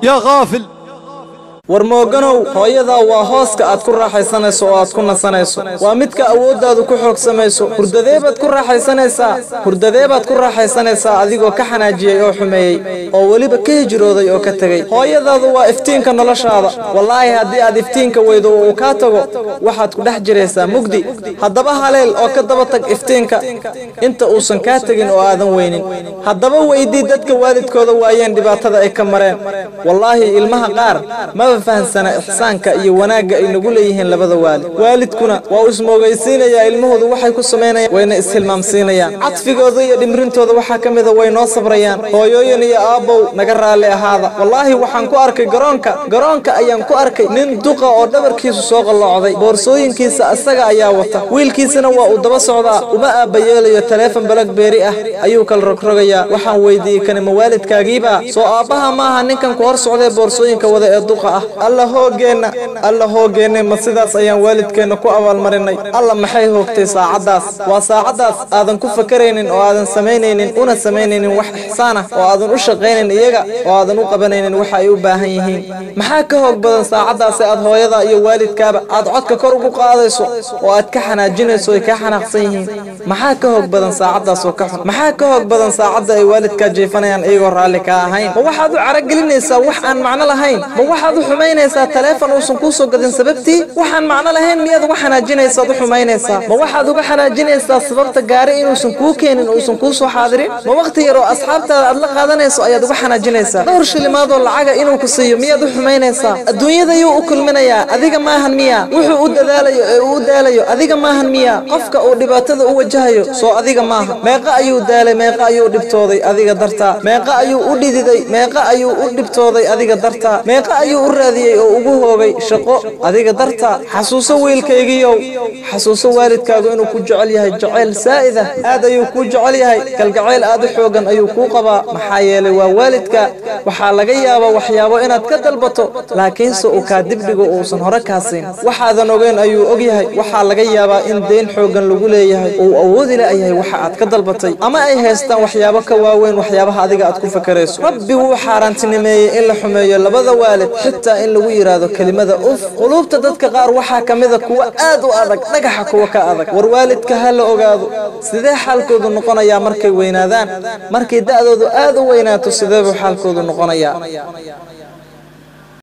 يا غافل war mooganow hooyadaa waa hooska aad ku raaxaysanayso oo aad ku nasanayso waa midka awooddaadu ku xoogsamayso hurdadeebaad ku raaxaysanaysaa hurdadeebaad ku raaxaysanaysaa adigoo ka xanaajiyey oo xumeeyey oo weliba ka hijrooday oo ka tegey hooyadaadu waa iftiinka noloshaada wallaahi haddii aad iftiinka weydo oo uu kaa tago waxaad ku dhex jiraysaa mugdi haddaba haleel oo ka daba tag iftiinka inta uusan kaa tegin oo aadan weynin haddaba weydii dadka waalidkooda waayeen dhibaatada ay ka mareen wallaahi ilmaha qaar maba fahansana ixsaanka iyo wanaagga ay nagu leeyihiin labada waalid waalidkuna waa uu ismoogaysiinayaa ilmahoodu waxay ku samaynayaan wayna ishilmaamsiinayaan cadfigooda iyo dhimrintooda waxaa ka mida way noo sabrayaan hooyooyin iyo aabbow naga raalli ahaada wallaahi waxaan ku arkay garoonka garoonka ayaan ku arkay nin duqa oo dhabarkiisu soo qalloocday boorsooyinkiisa asaga ayaa wata wiilkiisana waa uu daba socdaa uma aabbayeelayo taleefon balagbeeri ah ayuu kala rogrogayaa waxaan weydiiyey kani ma waalidkaagiiba soo aabbaha maaha ninkan ku hor socdee boorsooyinka wada ee duqa ah alla hoogeenna alla hoogeenna ma sidaas ayaan waalidkeenna ku abaalmarinay alla maxay hoogtay saacaddaas waa saacaddaas aadan ku fakaraynin oo aadan samaynaynin una samaynaynin wax ixsaan ah oo aadan u shaqaynin iyaga oo aadan u qabanaynin waxa ay u baahan yihiin maxaa ka hoog badan saacaddaasi aad hooyada iyo waalidkaaba aad codka kor ugu qaadayso oo aad ka xanaajinayso ay kaa xanaaqsan yihiin maxaa ka hoog badan saacaddaas oo ka xun maxaa ka hoog badan saacadda ay waalidkaa jeefanayaan iyagoo raalli kaa ahayn ma waxaad u caragelinaysaa wax aan macno lahayn ma waxaad u xumaynaysaa taleefon uusan kuu soo gadin sababtii waxaan macno lahayn miyaad uga xanaajinaysaad u xumaynaysaa ma waxaad uga xanaajinaysaa sababta gaari inuusan kuu keenin uusan kuu soo xaadirin ma wakhti yar oo asxaabtaada aad la qaadanayso ayaad uga xanaajinaysaa dhowr shilimaadoo lacaga inuu ku siiyo miyaad u xumaynaysaa adduunyada yuu u kulminayaa adiga maahan miya wuxuu u dadaalayo ee uu u daalayo adiga maahan miya qofka uu dhibaatada u wajahayo soo adiga maaha meeqa ayuu daalay meeqa ayuu dhibtooday adiga dartaa meeqa ayuu u dhididay meeqa ayuu u dhibtooday adiga dartaa meeqa ayuu u raadiyey oo ugu hoogay shaqo adiga dartaa xasuuso wiilkaygiiow xasuuso waalidkaagu inuu ku jecel yahay jacayl saa'ida aad ayuu kuu jecel yahay kalgacayl aad u xoogan ayuu kuu qabaa maxaa yeelay waa waalidka waxaa laga yaabaa waxyaabo inaad ka dalbato laakiinse uu kaa dibdhigo uusan hore kaa siin waxaadan ogeyn ayuu og yahay waxaa laga yaabaa in deyn xoogan lagu leeyahay uu awoodi la'yahay waxa aad ka dalbatay ama ay haystaan waxyaabo ka waaweyn waxyaabaha adiga aad ku fakarayso rabbi wuu xaaraantinimeeyey in la xumeeyo labada waalid xitaa in lagu yidhaahdo kelimada uf quluubta dadka qaar waxaa ka mida kuwa aad u adag dhagaxa kuwa ka adag war waalidka ha la ogaado sidee xaalkoodu noqonayaa markay weynaadaan markay da'doodu aad u weynaato sidee buu xaalkoodu noqonayaa